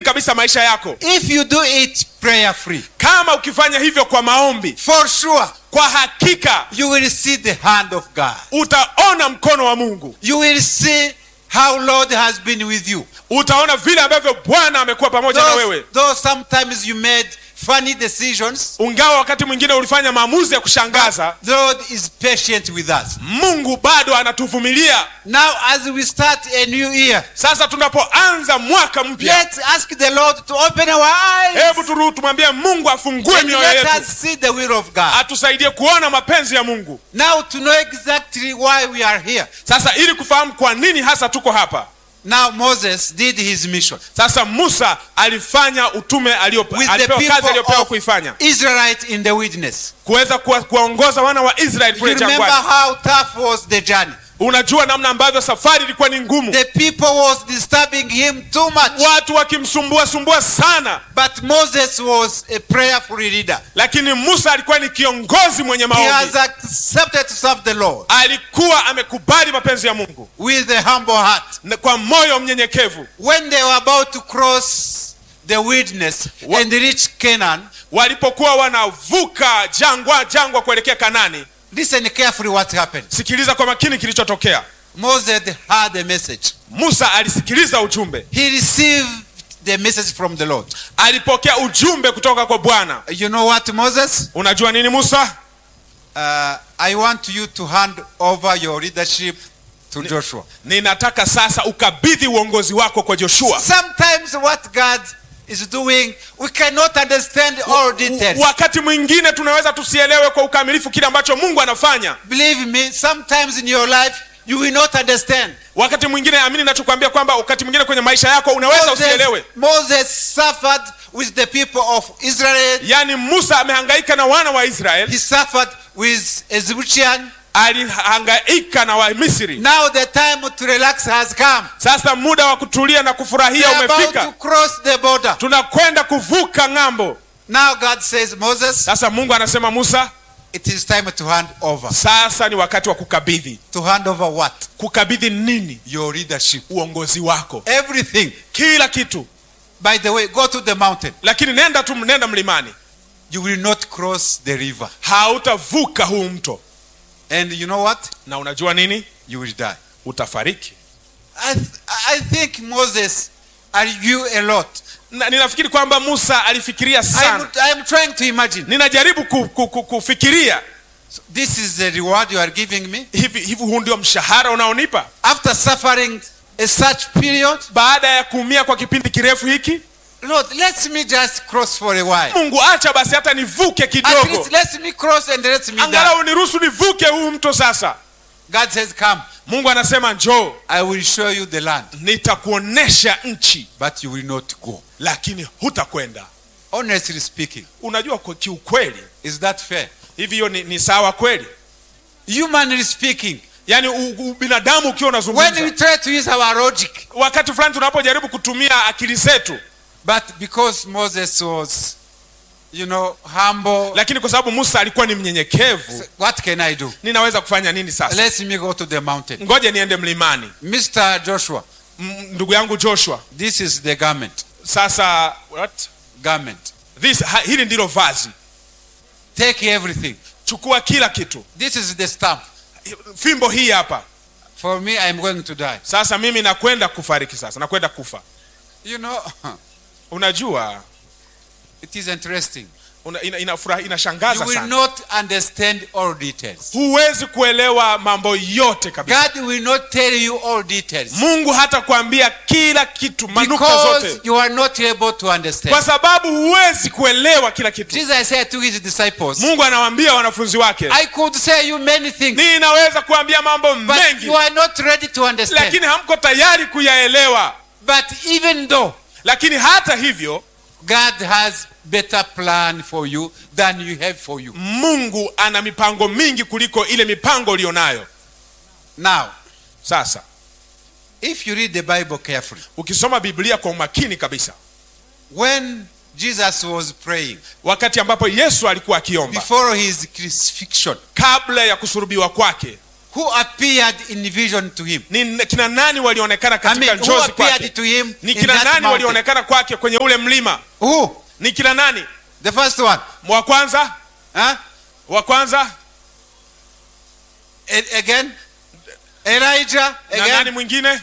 kabisa maisha yako If you do it prayer free, kama ukifanya hivyo kwa maombi for sure kwa hakika you will see the hand of God. utaona mkono wa mungu You will see how Lord has been with you. utaona vile ambavyo bwana amekuwa pamoja na Though, wewe though sometimes you made funny decisions, ungawa wakati mwingine ulifanya maamuzi ya kushangaza the Lord is patient with us. mungu bado anatuvumilia Now, as we start a new year, sasa tunapoanza mwaka mpya let's ask the Lord to open our eyes hebu turu- tumwambie mungu afungue and mioyo let yetu us see the will of God. atusaidie kuona mapenzi ya mungu Now, to know exactly why we are here. sasa ili kufahamu kwa nini hasa tuko hapa Now, Moses did his mission sasa musa alifanya utume alio- with the alipewa kazi people aliyopewa of kuifanya Israelite in the wilderness. kuweza kuwa- kuwaongoza wana wa israeli You kule remember jangwani how tough was the journey? unajua namna ambavyo safari ilikuwa ni ngumu The people was disturbing him too much. watu wakimsumbua sumbua sana But Moses was a prayerful leader. lakini musa alikuwa ni kiongozi mwenye He maombi has accepted to serve the Lord alikuwa amekubali mapenzi ya mungu with a humble heart. na kwa moyo mnyenyekevu When they were about to cross the wilderness Wa- and reach Canaan, walipokuwa wanavuka jangwa jangwa kuelekea kanani listen carefully what happened. sikiliza kwa makini kilichotokea Moses had a message. musa alisikiliza ujumbe He received the message from the Lord. alipokea ujumbe kutoka kwa bwana You know what, Moses? unajua nini musa Uh, I want you to hand over your leadership to Joshua. ninataka sasa ukabidhi uongozi wako kwa joshua Sometimes what God is doing, we cannot understand all details. wakati mwingine tunaweza tusielewe kwa ukamilifu kile ambacho mungu anafanya Believe me, sometimes in your life, you will not understand. wakati mwingine amini nachokwambia kwamba wakati mwingine kwenye maisha yako unaweza Moses, usielewe Moses suffered with the people of Israel. yaani musa amehangaika na wana wa israeli He suffered with Egyptian. alihangaika na wamisri Now the time to relax has come. sasa muda wa kutulia na We kufurahia are about to umefika cross the border. tunakwenda kuvuka ng'ambo Now God says, Moses, sasa mungu anasema musa it is time to hand over. sasa ni wakati wa kukabidhi To hand over what? kukabidhi nini Your leadership. uongozi wako Everything. kila kitu By the way, go to the mountain. lakini nenda tu nenda mlimani You will not cross the river. hautavuka huu mto And you know what? na unajua nini You will die. utafariki I, th- I think Moses argued a lot. na, ninafikiri kwamba musa alifikiria I'm, sana I'm trying to imagine. ninajaribu ku, ku, ku, kufikiria So this is the reward you are giving me. hivi hivi huu ndio mshahara unaonipa After suffering a such period, baada ya kuumia kwa kipindi kirefu hiki Lord, let me just cross for a while. mungu acha basi hata nivuke At kidogo least let me cross and let me die. angalau niruhusu nivuke huu mto sasa God says, Come, mungu anasema njoo I will show you the land, nitakuonesha nchi but you will not go. lakini hutakwenda Honestly speaking, unajua kwa kiukweli is that fair? hivi hiyo ni, ni sawa kweli Humanly speaking, yaani u- ubinadamu ukiwa when we unazungumza try to use our logic, wakati fulani tunapojaribu kutumia akili zetu but because Moses was, you know, humble, lakini kwa sababu musa alikuwa ni mnyenyekevu what can I do? ninaweza kufanya nini sasa Let me go to the mountain. ngoja niende mlimani Mr. Joshua, M- ndugu yangu joshua this is the garment. sasa what? Garment. This, ha, hili ndilo vazi Take everything. chukua kila kitu This is the stamp. fimbo hii hapa For me, I'm going to die. sasa mimi nakwenda kufariki sasa nakwenda kufa You know, unajua it is interesting. una, ina, inafurahi- You inashangaza will sana not understand all details. huwezi kuelewa mambo yote kabisa God will not tell you all details mungu hata kuambia kila kitu manuka because zote you are not able to understand. kwa sababu huwezi kuelewa kila kitu Jesus said to his disciples, mungu anawaambia wanafunzi wake I could say you many things, ninaweza kuambia mambo but mengi you are not ready to understand. lakini hamko tayari kuyaelewa But even though lakini hata hivyo God has better plan for you than you have for you. mungu ana mipango mingi kuliko ile mipango ulionayo Now, sasa if you read the Bible carefully, ukisoma biblia kwa umakini kabisa when Jesus was praying wakati ambapo yesu alikuwa akiomba before his crucifixion, kabla ya kusurubiwa kwake who appeared in vision to him? ni kina nani walionekana I katika mean, who njozi appeared kwake to him ni in kina that nani mountain? walionekana kwake kwenye ule mlima Who? ni kina nani The first one. wa kwanza Huh? wa kwanza A- again? Elijah. na nani Again? mwingine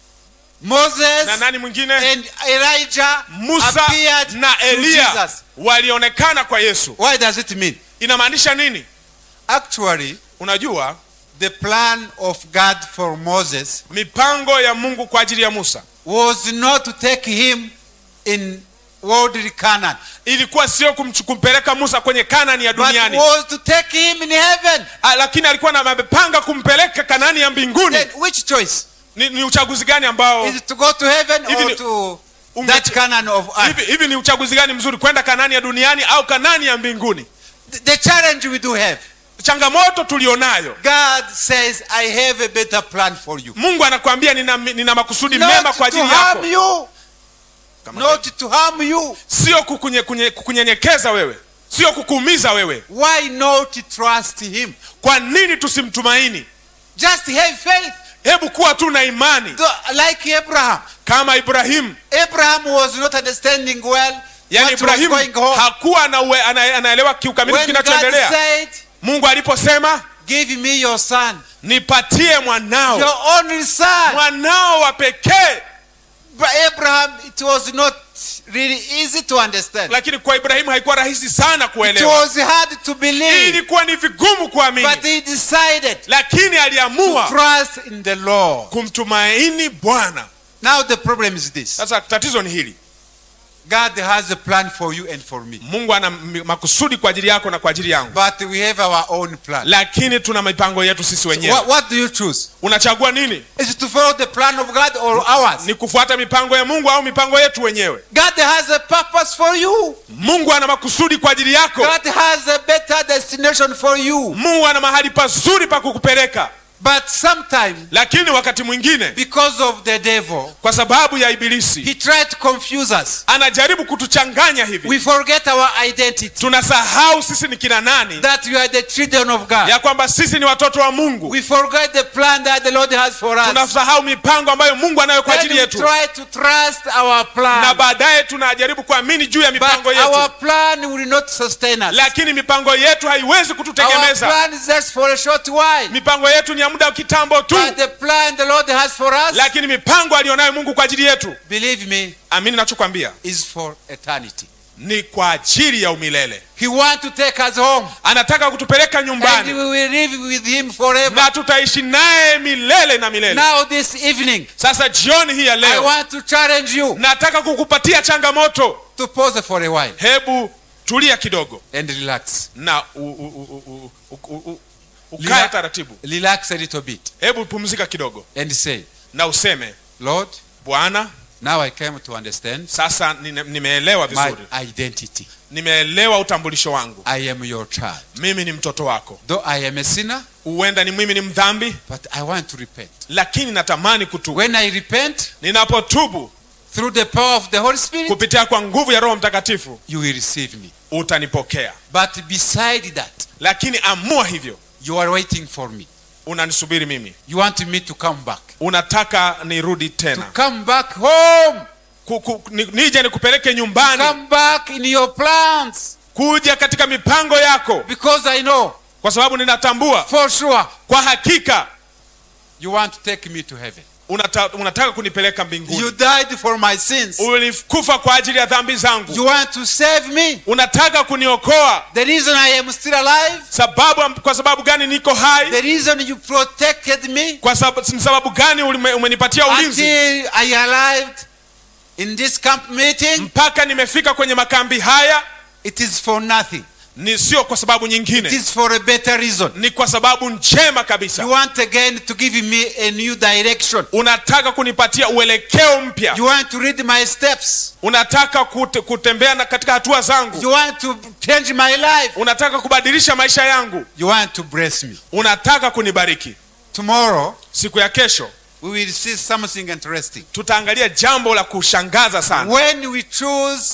Moses. na nani mwingine And Elijah musa appeared na to eliya Jesus. walionekana kwa yesu Why does it mean? inamaanisha nini Actually, unajua the plan of God for Moses mipango ya mungu kwa ajili ya musa was not to take him in worldly Canaan, ilikuwa sio kumchu- kumpeleka musa kwenye kanani ya but duniani was to take him in heaven. Ah, lakini alikuwa na- amepanga kumpeleka kanani ya mbinguni Then which choice? ni, ni uchaguzi gani ambao Is it to go to heaven Hivi or ni- to unge- that Canaan of earth? hivi, hivi ni uchaguzi gani mzuri kwenda kanani ya duniani au kanani ya mbinguni The- The challenge we do have. changamoto tulionayo God says, I have a better plan for you. mungu anakwambia nina, nina makusudi mema Not kwa to ajili harm yako you. Kama- Not to harm you. sio kukunye- kunye- kukunyenyekeza wewe sio kukuumiza wewe Why not trust him? kwa nini tusimtumaini Just have faith. hebu kuwa tu na imani Though- Like Abraham. kama ibrahimu Abraham was not understanding well yani what was ibrahimu going on. hakuwa anaue- ana- anaelewa kiukamilifu When God kinachoendelea said, mungu aliposema give me your son, nipatie mwanao your only son. mwanao wa pekee But Abraham, it was not really easy to understand. lakini kwa ibrahimu haikuwa rahisi sana It kuelewa was hard to believe. ilikuwa ni vigumu kuamini But he decided lakini to aliamua trust in the Lord. kumtumaini bwana Now the problem is this. sasa tatizo ni hili God has a plan for you and for me. mungu ana m- makusudi kwa ajili yako na kwa ajili yangu But we have our own plan. lakini tuna mipango yetu sisi wenyewe What, what do you choose? unachagua nini Is it to follow the plan of God or ours? ni kufuata mipango ya mungu au mipango yetu wenyewe God has a purpose for you. mungu ana makusudi kwa ajili yako God has a better destination for you. mungu ana mahali pazuri pa kukupeleka But sometimes, lakini wakati mwingine because of the devil, kwa sababu ya ibilisi he tried to confuse us. anajaribu kutuchanganya hivi We forget our identity. tunasahau sisi ni kina nani That we are the children of God. ya kwamba sisi ni watoto wa mungu We forget the plan that the Lord has for us. tunasahau mipango ambayo mungu anayo kwa Then ajili we yetu try to trust our na plan. baadaye tunajaribu kuamini juu ya But mipango our yetu plan will not sustain us. lakini mipango yetu haiwezi Our kututegemeza plan is just for a short while. mipango yetu ni ya muda wa kitambo tu But the plan the Lord has for us, lakini mipango aliyonayo mungu kwa ajili yetu believe me, amini nachokwambia is for eternity. ni kwa ajili ya umilele He wants to take us home. anataka kutupeleka And nyumbani we will live with him forever. na tutaishi naye milele na milele Now this evening, sasa jioni hii ya I leo want to challenge you nataka kukupatia changamoto to pause for a while hebu tulia kidogo and relax. na u, u, u, u, u, u, u, ukae Lila- taratibu Relax a little bit hebu pumzika kidogo and say, na useme Lord, bwana now I came to understand sasa nime- nimeelewa my vizuri identity. nimeelewa utambulisho wangu I am your child. mimi ni mtoto wako Though I am a sinner, huenda ni mimi ni mdhambi but I want to repent. lakini natamani kutubu When I repent ninapotubu through the power of the Holy Spirit, kupitia kwa nguvu ya roho mtakatifu you will receive me. utanipokea But beside that, lakini amua hivyo you are waiting for me. unanisubiri mimi You want me to come back. unataka nirudi To tena come back home. ku, ku, ni, nije nikupeleke nyumbani Come back in your plans. kuja katika mipango yako Because I know kwa sababu ninatambua for sure kwa hakika you want to take me to heaven. unata, unataka kunipeleka You mbinguni died for my sins. ulikufa kwa ajili ya dhambi zangu You want to save me. unataka kuniokoa The reason I am still alive, sababu kwa sababu gani niko hai the reason you protected me kwa sababu, ni sababu gani ulime- umenipatia ulinzi until I arrived in this camp meeting, mpaka nimefika kwenye makambi haya it is for nothing. ni sio kwa sababu It nyingine is for a better reason. ni kwa sababu njema You kabisa want again to give me a new direction. unataka kunipatia uelekeo mpya You want to read my steps. unataka kute, kutembea na katika hatua zangu You want to change my life. unataka kubadilisha maisha yangu You want to bless me. unataka kunibariki Tomorrow, siku ya kesho we will see something interesting. tutaangalia jambo la kushangaza sana When we choose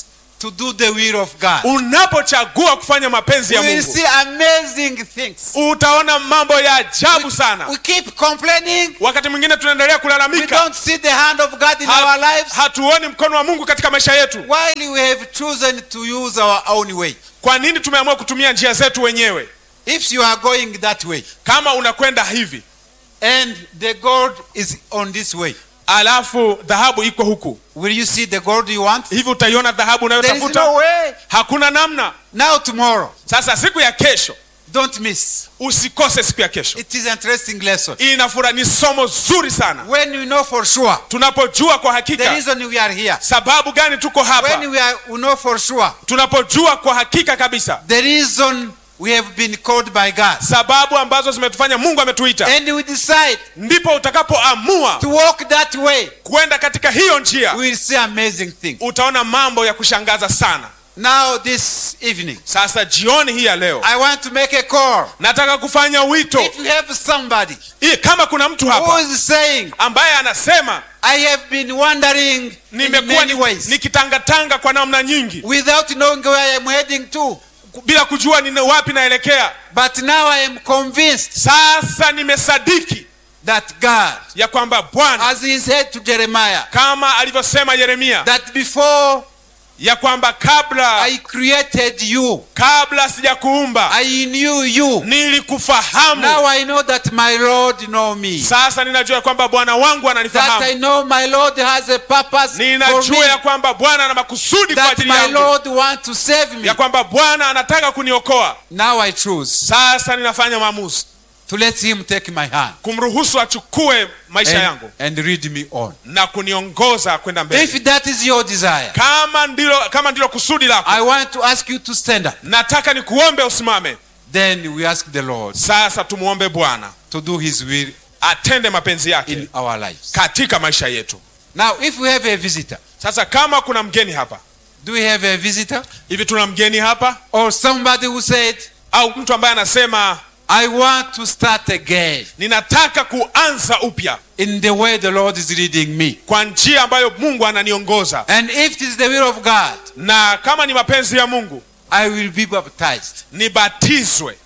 to do the will of God, unapochagua kufanya mapenzi we ya will mungu see amazing things. utaona mambo ya ajabu sana We keep complaining. wakati mwingine tunaendelea We kulalamika don't see the hand of God in Ha- our lives. hatuoni mkono wa mungu katika maisha yetu While we have chosen to use our own way. kwa nini tumeamua kutumia njia zetu wenyewe If you are going that way kama unakwenda hivi and the gold is on this way, alafu dhahabu iko huku will you see the gold you want? hivi utaiona dhahabu There is unayotafuta no way. hakuna namna Now, tomorrow, sasa siku ya kesho don't miss. usikose siku ya kesho It is an interesting lesson. inafura ni somo zuri sana When we know for sure tunapojua kwa the hakika reason we are here, sababu gani tuko when hapa we, are, we know for sure tunapojua kwa hakika kabisa the reason we have been called by God, sababu ambazo zimetufanya mungu ametuita and we decide ndipo utakapoamua to walk that way, kwenda katika hiyo njia we will see amazing things. utaona mambo ya kushangaza sana Now, this evening, sasa jioni hii ya leo I want to make a call. nataka kufanya wito If you have somebody Hii, kama kuna mtu who hapa is saying, ambaye anasema I have been wandering in nimekuwa many ni- ways nikitangatanga kwa namna nyingi without knowing where I am heading to, bila kujua ni wapi naelekea but now I am convinced sasa nimesadiki that God, ya kwamba bwana as he said to Jeremiah, kama alivyosema yeremia that before ya kwamba kabla I created you, kabla sijakuumba I knew you. nilikufahamu Now I know that my Lord know me. sasa ninajua ya kwamba bwana wangu That I ananifahamu know my Lord has a purpose for ninajua ya me. kwamba bwana ana makusudi kwa That ajili my yangu Lord want to save me. ya kwamba bwana anataka kuniokoa Now I choose sasa ninafanya maamuzi to let him take my hand kumruhusu achukue maisha and, yangu and lead me on. na kuniongoza kwenda mbele If that is your desire, kama ndilo kama ndilo kusudi lako I want to ask you to stand up. nataka nikuombe usimame Then we ask the Lord sasa tumuombe bwana to do his will atende mapenzi yake in our lives. katika maisha yetu Now, if we have a visitor, sasa kama kuna mgeni hapa do we have a visitor? hivi tuna mgeni hapa Or somebody who said, au mtu ambaye anasema I want to start again ninataka kuanza upya in the way the Lord is leading me. kwa njia ambayo mungu ananiongoza And if it is the will of God, na kama ni mapenzi ya mungu I will be baptized. nibatizwe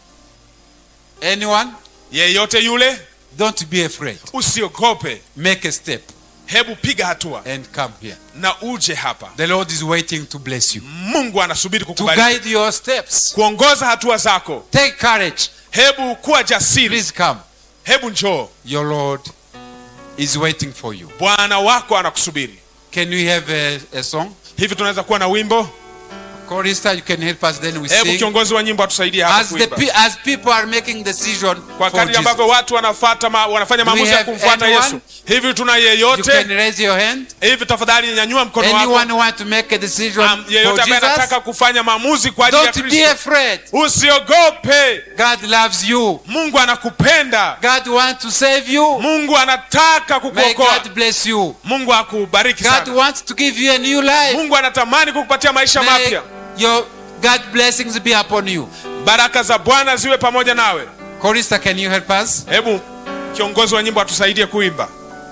Anyone? yeyote yule Don't be afraid. usiogope Make a step hebu piga hatua and come here. na uje hapa The Lord is waiting to bless you, mungu anasubiri to kukubariki guide your steps. kuongoza hatua zako Take courage. hebu kuwa jasiri Please come. hebu njoo Your Lord is waiting for you. bwana wako anakusubiri Can we have a, a song? hivi tunaweza kuwa na wimbo Chorister, you can help us then we hebu sing. kiongozi wa nyimbo atusaidie hapa As, the, kuimba pe- as people are making decision kwa for kadri Jesus, ambavyo watu wanafata ma, wanafanya Do we maamuzi ya have kumfuata anyone? yesu hivi tuna you can yeyote raise your hand. hivi tafadhali nyanyua mkono wako Anyone who want to make a decision Am- for yeyote ambaye Jesus, anataka kufanya maamuzi kwa ajili ya don't be kristo afraid. usiogope God loves you. mungu anakupenda God wants to save you. mungu anataka May kukuokoa God bless you. mungu akubariki God sana wants to give you a new life. mungu anatamani kukupatia maisha May mapya your God blessings be upon you. baraka za bwana ziwe pamoja nawe Chorister, can you help us? hebu kiongozi wa nyimbo atusaidie kuimba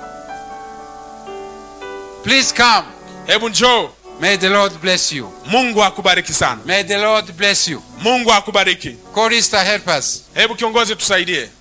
Please come. hebu njoo May the Lord bless you. mungu akubariki sana May the Lord bless you. mungu akubariki Chorister, help us. hebu kiongozi tusaidie